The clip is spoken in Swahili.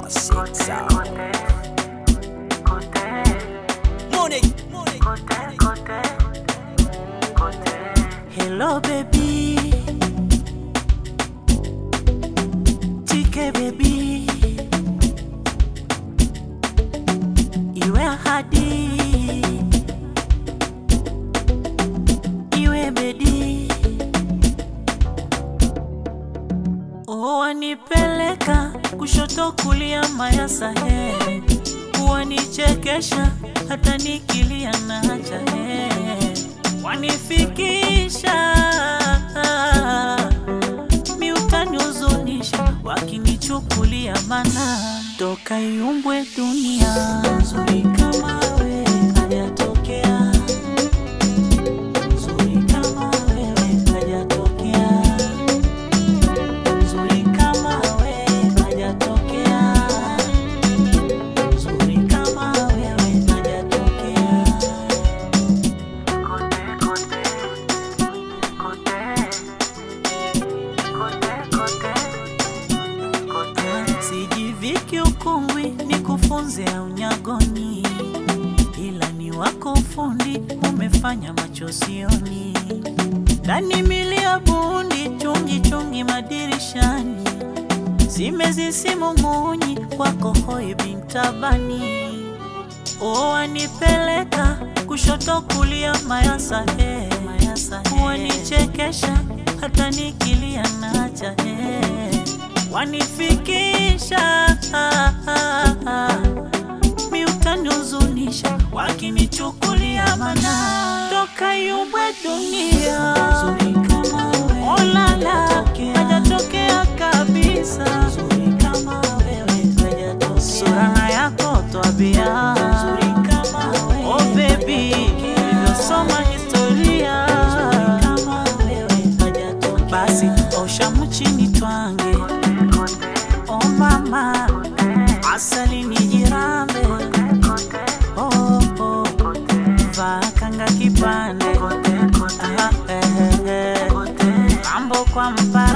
Classic sound. Money, money, Hello baby Chike baby Iwe ahadi Iwe bedi Oh wanipeleka kushoto kulia mayasa he Wanichekesha hata nikilia nacha he Wanifikisha miutanihuzunisha wakinichukulia mana toka iumbwe dunia nzuri kama we hajatokea nzuri kama wewe hajatokea nzuri kama we hajatokea nzuri kama wewe hajatokea sijiviki ukungwi ni kufunze unyagoni ila ni wako ufundi umefanya machosioni ndani milia bundi chungi chungi madirishani zimezisimumunyi kwako hoi bintabani wanipeleka kushoto kulia mayasa he wanichekesha hata nikilia nacha he wanifikisha miutanihuzunisha wakinichukulia mana toka yumbwe dunia olala hajatokea kabisa surana yako twabia oh baby ilivyosoma historia basi osha mchini twange oh mama asali ni jirambe oh, oh. vakanga kipande Aha, eh, eh, eh. mambo kwa mpa